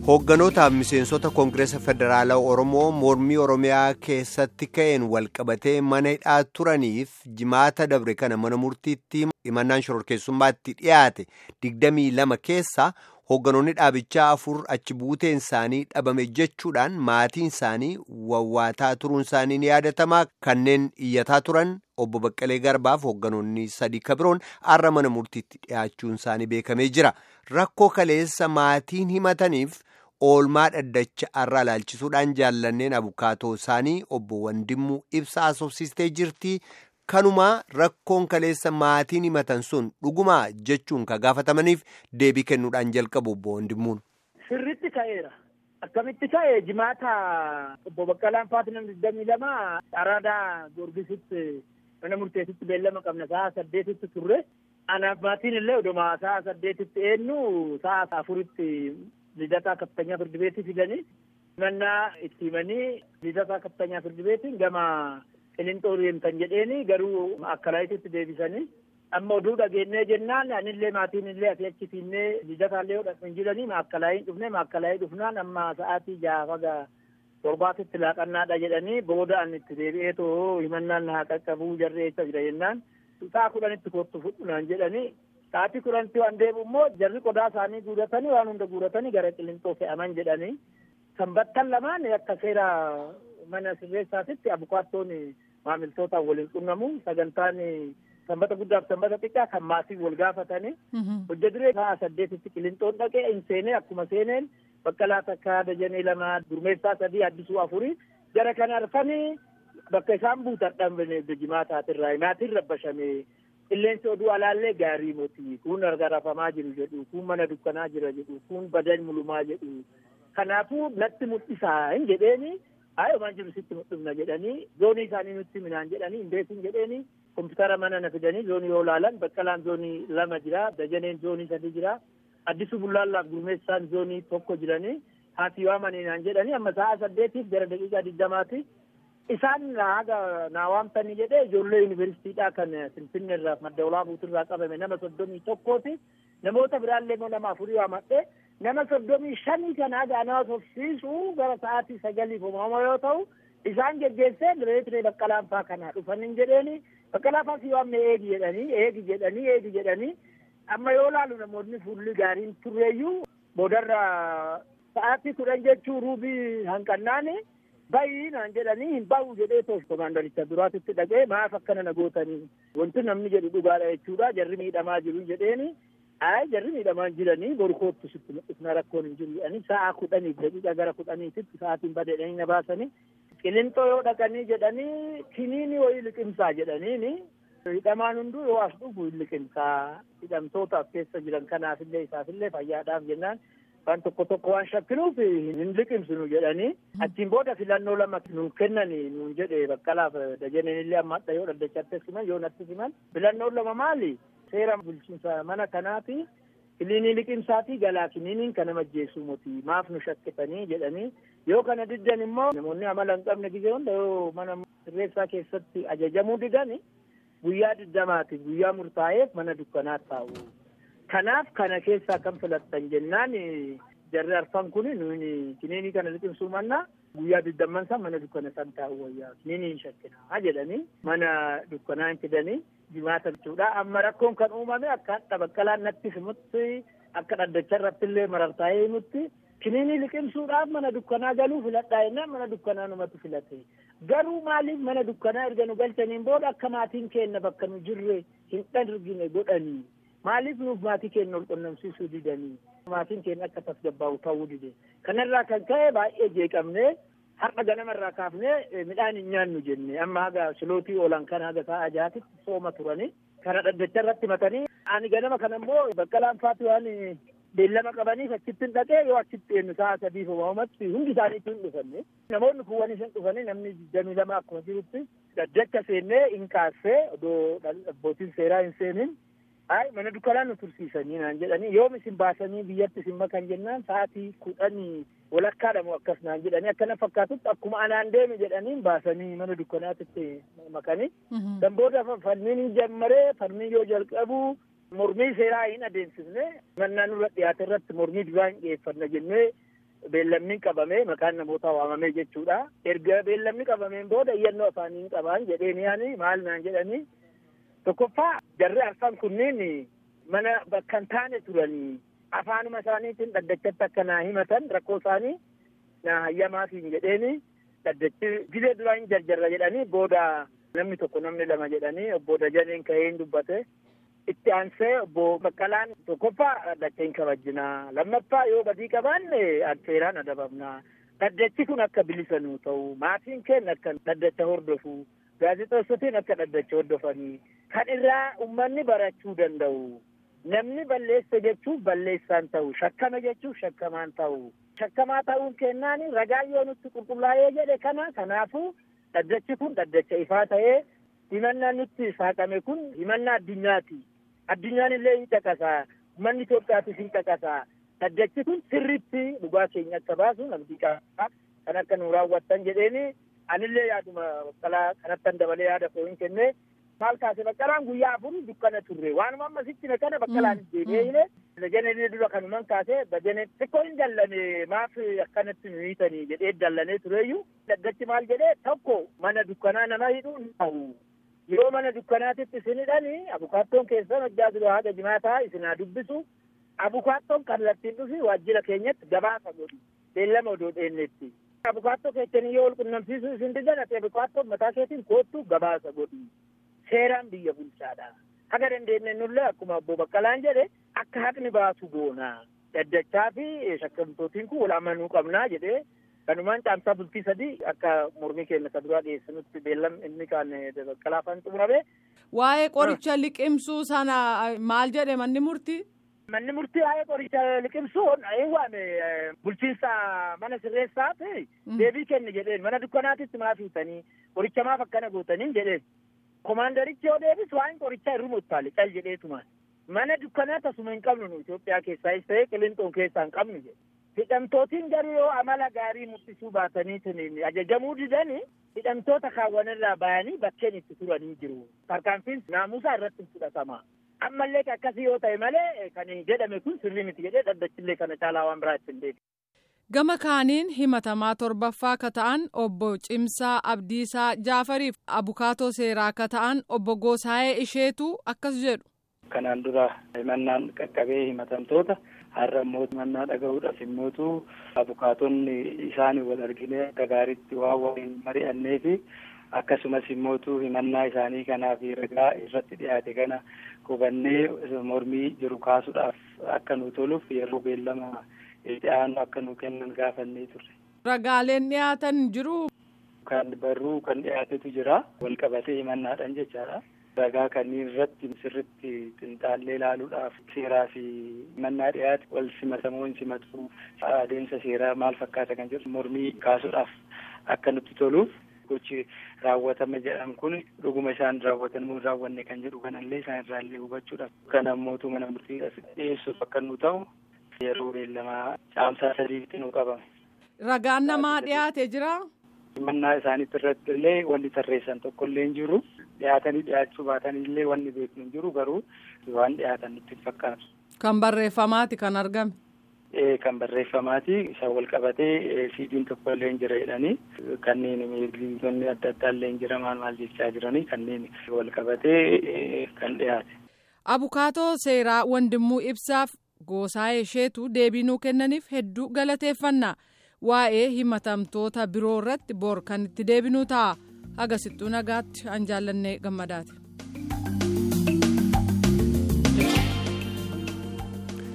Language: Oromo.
Hoogganoota miseensota Koongireesa Federaalaa Oromoo mormii Oromiyaa keessatti ka'een walqabatee mana hidhaa turaniif jimaata dabre kana mana murtiitti himannaan shororkeessummaatti dhiyaate 22 keessa hoogganoonni dhaabichaa afur achi buuteen isaanii dhabame jechuudhaan maatiin isaanii wawwaataa turuun isaanii ni yaadatamaa kanneen iyyataa turan obbo Baqqalee Garbaaf hoogganoonni sadii kabiroon har'a mana murtiitti dhiyaachuun isaanii beekamee jira. Rakkoo kaleessa maatiin himataniif oolmaa dhaddacha har'a ilaalchisuudhaan jaallanneen abukaatoo isaanii obbo Wandimmuu ibsa asoofsistee jirti. Kanumaa rakkoon kaleessa maatiin himatan sun dhugumaa jechuun ka gaafatamaniif deebii kennuudhaan jalqabu obbo Wandimmuun. Sirritti ka'eera. Akkamitti ka'e jimaata obbo Baqqalaan Faatinam digdamii lama araadaa Goorgisitti mana murteessitti beellama qabna sa'a saddeetitti turre. Anaaf maatiin illee oduma sa'a saddeetitti eenyu sa'a afuritti lidataa kaftanyaa firdi beetii fidanii mannaa itti himanii lidataa kaftanyaa firdi beetiin gama qilinxoo deemtan jedheeni garuu akkalaayititti deebisanii amma oduu dhageenyee jennaan anillee maatiin illee asii achi fiinnee lidataallee hodhan jiranii maakkalaayii dhufne maakkalaayii dhufnaan amma sa'aatii jaafaga torbaatitti laaqannaadha jedhanii booda an itti deebi'ee too himannaan haa qaqqabuu jarri eessa jira jennaan sa'a kudhanitti kottu fudhunaan jedhanii sa'aatii kudhanitti waan deebi'u immoo jarri qodaa isaanii guuratanii waan hunda guuratanii gara qilinxoo fe'aman jedhanii sanbattan lamaan akka seera mana sirreessaatitti abukaattoon maamiltootaan waliin qunnamu sagantaan sanbata guddaaf sanbata xiqqaa kan maatiin wal gaafatanii hojja duree sa'a saddeetitti qilinxoon dhaqee hin seenee akkuma seeneen baqqalaa takkaa dajanee lama gurmeessaa sadii addisuu afurii jara kana arfanii bakka isaan buutan dhabne jimaataatirraa maatiin rabbashame qilleensi oduu alaallee gaarii moti kun argarafamaa jiru jedhu kun mana dukkanaa jira jedhu kun badan mulumaa jedhu kanaafuu natti mul'isaa hin jedheeni Haayomaan jiru sitti mul'ifna jedhanii zoonii isaanii nutti minaan jedhanii hin beekin jedheeni kompiitara mana na fidanii zoonii yoo laalan baqqalaan zoonii lama jira dajaneen zoonii sadi jira addisu bullaallaaf gurmeessaan zoonii tokko jiranii haati waamaniinaan jedhanii amma sa'a saddeetiif gara daqiiqaa digdamaati isaan haga naa waamtanii jedhee ijoollee yuunivarsiitiidhaa kan finfinnee irraa madda olaabuutirraa qabame nama soddomii tokkooti namoota biraallee immoo nama afurii waamadhee nama soddomii shanii kana gaanaa tofsiisuu gara sa'aatii sagaliif uumama yoo ta'u isaan geggeessee direetire baqqalaan faa kana dhufaniin jedheeni baqqalaa faa si waamne eegi jedhanii eegi jedhanii eegi jedhanii amma yoo laalu namoonni fuulli gaariin turreeyyuu boodarra sa'aatii kudhan jechuu ruubii hanqannaani bayii naan jedhanii hin bahu jedhee toof komaandaricha duraatitti dhaqee maaf akkana na gootanii wanti namni jedhu dhugaadha jechuudha jarri miidhamaa jiru jedheeni Ayi jarri miidhamaan jiranii boru koottu sitti mul'isna rakkoon hin jiru jedhanii sa'a kudhaniif daqiiqa gara kudhaniititti sa'aatiin badeedhanii na baasanii qilinxoo yoo dhaqanii jedhanii kiniini wayii liqimsaa jedhaniini hidhamaan hunduu yoo as dhufu hin liqimsaa hidhamtootaaf keessa jiran kanaafillee isaafillee fayyaadhaaf jennaan waan tokko tokko waan shakkinuuf hin liqimsinu jedhanii achiin booda filannoo lama nuun kennanii nuun jedhe baqqalaaf dajaneenillee amma adda yoo dhaddachaatti siman yoo natti siman filannoon lama maali seera bulchiinsa mana kanaati kiliinii liqimsaatii galaa kiliiniin kana majjeessuu moti maaf nu shakkitanii jedhanii yoo kana diddan immoo namoonni amala hin qabne gizee hunda yoo mana sirreessaa keessatti ajajamuu didani guyyaa diddamaati guyyaa murtaa'eef mana dukkanaa taa'u kanaaf kana keessaa kan filattan jennaan jarri arfan kun nuyi kiliinii kana liqimsuu mannaa guyyaa diddamman san mana dukkana san taa'u wayyaa kiliinii hin shakkinaa jedhanii mana dukkanaa hin fidanii jimaata jechuudha amma rakkoon kan uumame akka hadha baqqalaan natti himutti akka dhaddacha irratti illee marartaa'ee himutti kiliinii liqimsuudhaaf mana dukkanaa galuu filadhaa jennaan mana dukkanaa numatu filate garuu maaliif mana dukkanaa erga nu galchaniin booda akka maatiin keenna bakka nu jirre hin dhargine godhanii maaliif nuuf maatii keenya ol qunnamsiisuu didanii maatiin keenya akka tasgabbaa'u ta'uu dide kanarraa kan ka'e baay'ee jeeqamnee har'a ganamarraa kaafnee midhaan hin nyaannu jenne amma haga silootii oolan kana haga sa'a jaatitti sooma turanii kana dhaddacha irratti matanii ani ganama kana immoo baqqalaan faati waan beellama qabaniif achittin dhaqee yoo achitti eenyu sa'a sadiif uumamatti hundi isaaniitti hin dhufanne namoonni kuwwanis hin dhufanii namni digdamii lama akkuma jirutti dhaddacha seennee hin kaassee odoo abbootiin seeraa hin seenin Ay mana dukkanaa nu tursiisanii naan jedhanii yoom isin baasanii biyyatti isin makan jennaan sa'aatii kudhanii walakkaadhamu akkas naan jedhanii akkana fakkaatutti akkuma anaan deeme jedhanii baasanii mana dukkanaatitti makanii. Dan booda falmiin hin jammaree falmii yoo jalqabu mormii seeraa hin adeemsifne mannaa nurra dhiyaate irratti mormii duraa hin dhiyeeffanna jennee beellamni qabamee maqaan namoota waamamee jechuudha. Erga beellamni qabameen booda iyyannoo afaaniin qabaan jedheen yaani maal naan jedhanii tokkoffaa jarri arfan kunneen mana bakka hin taane turanii afaanuma isaaniitiin dhaddachatti akka naa himatan rakkoo isaanii naa hayyamaatiin jedheeni dhaddachi gilee duraa hin jarjarra jedhanii booda namni tokko namni lama jedhanii obbo Dajaneen ka'ee hin dubbate. Itti aansee obbo Baqqalaan tokkoffaa dhaddacha hin kabajjinaa lammaffaa yoo badii qabaanne seeraan adabamnaa dhaddachi kun akka bilisa nuu ta'u maatiin keenya akka dhaddacha hordofu gaazexeessotiin akka dhaddacha hordofanii kan irraa uummanni barachuu danda'u namni balleessa jechuuf balleessaan ta'u shakkama jechuuf shakkamaan ta'u shakkamaa ta'uun kennaan ragaa yoo nutti qulqullaa'ee jedhe kana kanaafuu dhaddachi kun dhaddacha ifaa ta'ee himannaan nutti saaqame kun himannaa addunyaati. Addunyaan illee hin caqasaa. Uummanni Itoophiyaatis hin caqasaa. Dhaddachi kun sirriitti dhugaa keenya akka baasu abdii qaba. Kan akka nu raawwattan jedheeni anillee yaaduma baqqalaa kanattan dabalee yaada koo hin kenne. Maal kaase baqqalaan guyyaa afur dukkana turre. Waanuma amma sitti kana baqqalaan deemee hile. Dajanee dura kanuman kaase dajanee xiqqoo hin dallane maaf akkanatti nu hiitanii jedhee dallanee tureeyyuu. Dhaddachi maal jedhee tokko mana dukkanaa nama hidhuu hin ta'u. Yeroo mana dukkanaatitti isin hidhani abukaattoon keessan hojjaa dura haga jimaataa isin haa dubbisu. Abukaattoon kallattiin dhufi waajjira keenyatti gabaasa godhi. Beellama odoo dheennetti. Abukaattoo keessanii yoo walqunnamsiisuu isin didan ati abukaattoon mataa keetiin koottu gabaasa godhi. Seeraan biyya bulchaadha. Haga dandeenye nullee akkuma obbo Baqqalaan jedhe akka haqni baasu goonaa. Daddachaa fi shakkamtootiin kun wal amanuu qabnaa jedhee kanumaan caamsaa bultii sadii akka mormii keenya isa duraa dhiyeessinutti beellam inni kaan Baqqalaa afaan xumurame. Waa'ee qoricha liqimsuu sana maal jedhe manni murtii? Manni murtii waa'ee qoricha liqimsuu hin waame bulchiinsa mana sirreessaati deebii kenne jedheen mana dukkanaatitti maaf hiitanii qoricha maaf akkana gootanii jedheen. Komaandarichi yoo deebisu waan qorichaa irra muttaale cal jedheetuma. Mana dukkanaa tasuma hin qabnu nu Itoophiyaa keessaayis ta'ee qilinxoon keessaa hin qabnu jedhe. Hidhamtootiin garuu yoo amala gaarii mul'isuu baatanii ajajamuu didanii hidhamtoota kaawwanirraa bayanii bakkeen itti turanii jiru. Tarkaanfiin naamusaa irratti fudhatama. Ammallee akkasii yoo ta'e malee kan jedhame kun sirrii miti jedhee dhaddachillee kana caalaa waan biraa ittiin deebi. Gama kaaniin himatamaa torbaffaa ka ta'an obbo Cimsaa Abdiisaa Jaafariif abukaatoo seeraa ka ta'an obbo Goosaayee Isheetu akkas jedhu. Kanaan dura himannaan qaqqabee himatamtoota har'a immoo himannaa dhaga'uudhaaf immootu abukaatonni isaanii wal arginee akka gaariitti waan waliin mari'annee fi akkasumas immootu himannaa isaanii kanaaf ragaa irratti dhiyaate kana hubannee mormii jiru kaasuudhaaf akka nu toluuf yeroo beellama itti aanu akka nu kennan gaafannee turre. Ragaaleen dhiyaatan jiru. Kan barruu kan dhiyaatetu jira wal qabatee himannaadhaan jechaadha. ragaa kanneen irratti sirritti xinxaallee ilaaluudhaaf seeraa fi himannaa dhiyaate wal simatamoo hin simatu adeemsa seeraa maal fakkaata kan jedhu mormii kaasuudhaaf akka nutti toluuf gochi raawwatama jedhan kun dhuguma isaan raawwatan moo raawwanne kan jedhu kanallee isaan irraallee hubachuudhaaf kan ammootu mana murtii dhiyeessuuf akka nu ta'u yeroo beellamaa caamsaa sadiitti nu qabame. Ragaan namaa dhiyaate jira. himannaa isaaniitti irratti illee wanti tarreessan tokko illee hin jiru dhiyaatanii dhiyaachuu baatanii illee wanni beeknu hin jiru garuu waan dhiyaatan nutti hin fakkaatu. Kan barreeffamaati kan argame. Ee kan barreeffamaati isaan wal qabatee siidiin tokko illee hin jira jedhanii kanneen miidhagtoonni adda addaa illee hin jira maal maal jechaa jiranii kanneen wal qabatee kan dhiyaate. Abukaatoo seeraa Wandimmuu Ibsaaf Goosaayee Isheetu deebii nuu kennaniif hedduu galateeffannaa. waa'ee himatamtoota biroo irratti bor kan itti deebinuu ta'a hagasittuu nagaatti an jaallannee gammadaati.